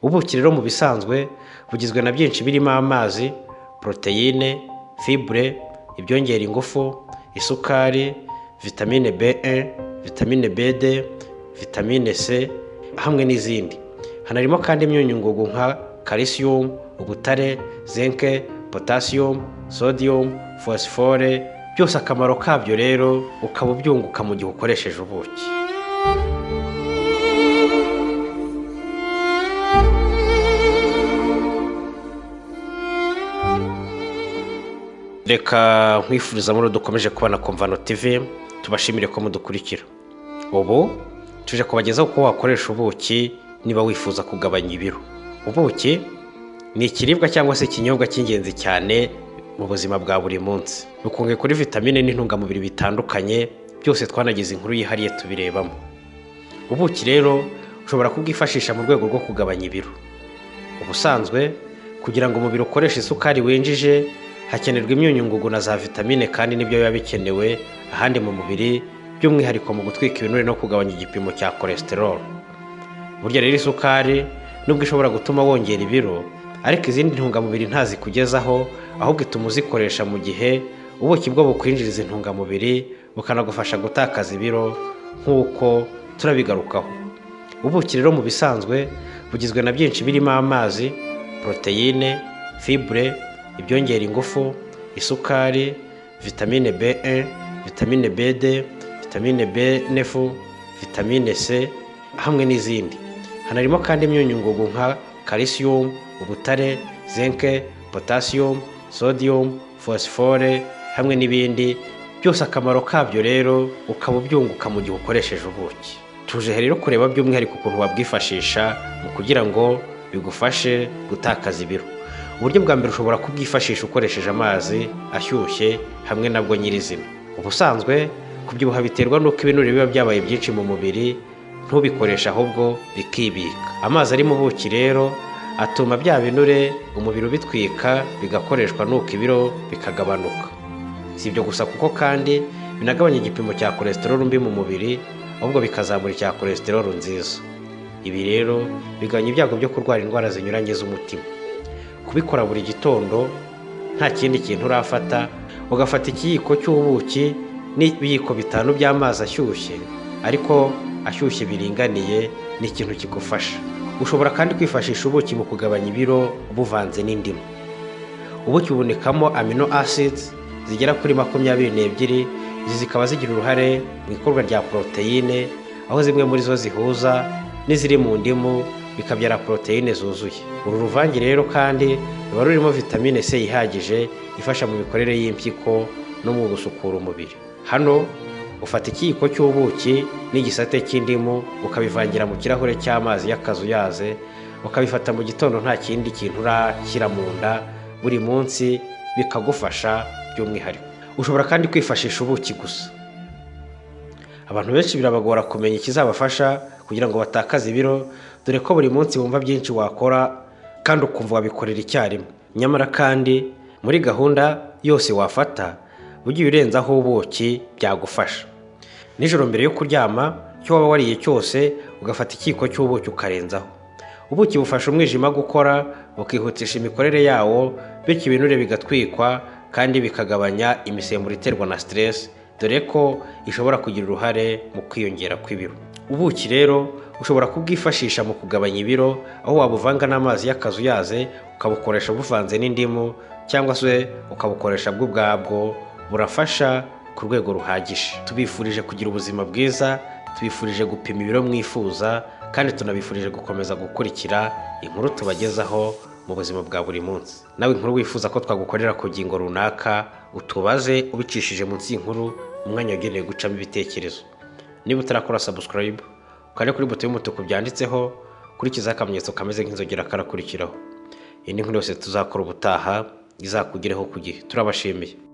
ubuki rero mu bisanzwe bugizwe na byinshi birimo amazi poroteyine fibure ibyongera ingufu isukari vitamine be vitamine bede vitamine c hamwe n'izindi hanarimo kandi imyunyu ngugu nka kalisiyumu ubutare zinke potasiyumu sodiyumu fosifore byose akamaro kabyo rero ukaba ubyunguka mu gihe ukoresheje ubuki reka nkwifuriza muri dukomeje kubona komvano tivi tubashimire ko mudukurikira ubu tuje kubagezaho uko wakoresha ubuki niba wifuza kugabanya ibiro ubuki ni ikiribwa cyangwa se ikinyobwa cy'ingenzi cyane mu buzima bwa buri munsi bukungahaye kuri vitamine n'intungamubiri bitandukanye byose twanagize inkuru yihariye tubirebamo ubuki rero ushobora kubwifashisha mu rwego rwo kugabanya ibiro ubusanzwe kugira ngo umubiri ukoreshe isukari winjije hakenerwa imyunyu ngugu na za vitamine kandi nibyo biba bikenewe ahandi mu mubiri by'umwihariko mu gutwika ibinure no kugabanya igipimo cya cholesterol burya rero isukari nubwo ishobora gutuma wongera ibiro ariko izindi ntungamubiri ntazikugezaho ahubwo ituma uzikoresha mu gihe ubuki bwo bukwinjiriza intungamubiri bukanagufasha gutakaza ibiro nk'uko turabigarukaho ubuki rero mu bisanzwe bugizwe na byinshi birimo amazi poroteyine fibure ibyongera ingufu isukari vitamine be vitamine bede vitamine be nefu vitamine c hamwe n'izindi hanarimo kandi imyunyu ngugu nka kalisiyumu ubutare zinke potasiyumu sodiyumu fosifore hamwe n'ibindi byose akamaro kabyo rero ukaba ubyunguka mu gihe ukoresheje ubuki tuje rero kureba by'umwihariko ukuntu wabwifashisha mu kugira ngo bigufashe gutakaza ibiro uburyo bwa mbere ushobora kubwifashisha ukoresheje amazi ashyushye hamwe nabwo nyirizina ubusanzwe kubyibuha biterwa n'uko ibinure biba byabaye byinshi mu mubiri ntubikoreshe ahubwo bikibika amazi ari mu buki rero atuma bya binure umubiri ubitwika bigakoreshwa n'uko ibiro bikagabanuka si ibyo gusa kuko kandi binagabanya igipimo cya cholesterol mbi mu mubiri ahubwo bikazamura icya cholesterol nziza ibi rero bigabanya ibyago byo kurwara indwara zinyuranye z'umutima kubikora buri gitondo nta kindi kintu urafata ugafata ikiyiko cy'ubuki n'ibiyiko bitanu by'amazi ashyushye ariko ashyushye biringaniye ni ikintu kigufasha ushobora kandi kwifashisha ubuki mu kugabanya ibiro buvanze n'indimu ubuki bubonekamo amino acids zigera kuri makumyabiri n'ebyiri izi zikaba zigira uruhare mu ikorwa rya poroteyine aho zimwe muri zo zihuza n'iziri mu ndimu bikabyara poroteyine zuzuye uru ruvange rero kandi ruba rurimo vitamine c ihagije ifasha mu mikorere y'impyiko no mu gusukura umubiri hano ufata ikiyiko cy'ubuki n'igisate cy'indimu ukabivangira mu kirahure cy'amazi y'akazuyaze ukabifata mu gitondo nta kindi kintu urashyira mu nda buri munsi bikagufasha by'umwihariko ushobora kandi kwifashisha ubuki gusa abantu benshi birabagora kumenya ikizabafasha kugira ngo batakaze ibiro dore ko buri munsi wumva byinshi wakora kandi ukumva wabikorera icyarimwe nyamara kandi muri gahunda yose wafata ugiye urenzaho ubuki byagufasha nijoro mbere yo kuryama icyo waba wariye cyose ugafata ikiyiko cy'ubuki ukarenzaho ubuki bufasha umwijima gukora bukihutisha imikorere yawo bityo ibinure bigatwikwa kandi bikagabanya imisemburo iterwa na siteresi dore ko ishobora kugira uruhare mu kwiyongera kw'ibiro ubuki rero ushobora kubwifashisha mu kugabanya ibiro aho wabuvanga n'amazi y'akazuyaze ukabukoresha buvanze n'indimu cyangwa se ukabukoresha bwo ubwabwo burafasha ku rwego ruhagije tubifurije kugira ubuzima bwiza tubifurije gupima ibiro mwifuza kandi tunabifurije gukomeza gukurikira inkuru tubagezaho mu buzima bwa buri munsi nawe inkuru wifuza ko twagukorera ku ngingo runaka utubaze ubicishije munsi y'inkuru umwanya wagenewe gucamo ibitekerezo niba utarakora sabusikarayibu ukajya kuri buto y'umutuku byanditseho kurikizaho akamenyetso kameze nk'inzogera karakurikiraho iyi ni inkuru yose tuzakora ubutaha izakugereho ku gihe turabashimiye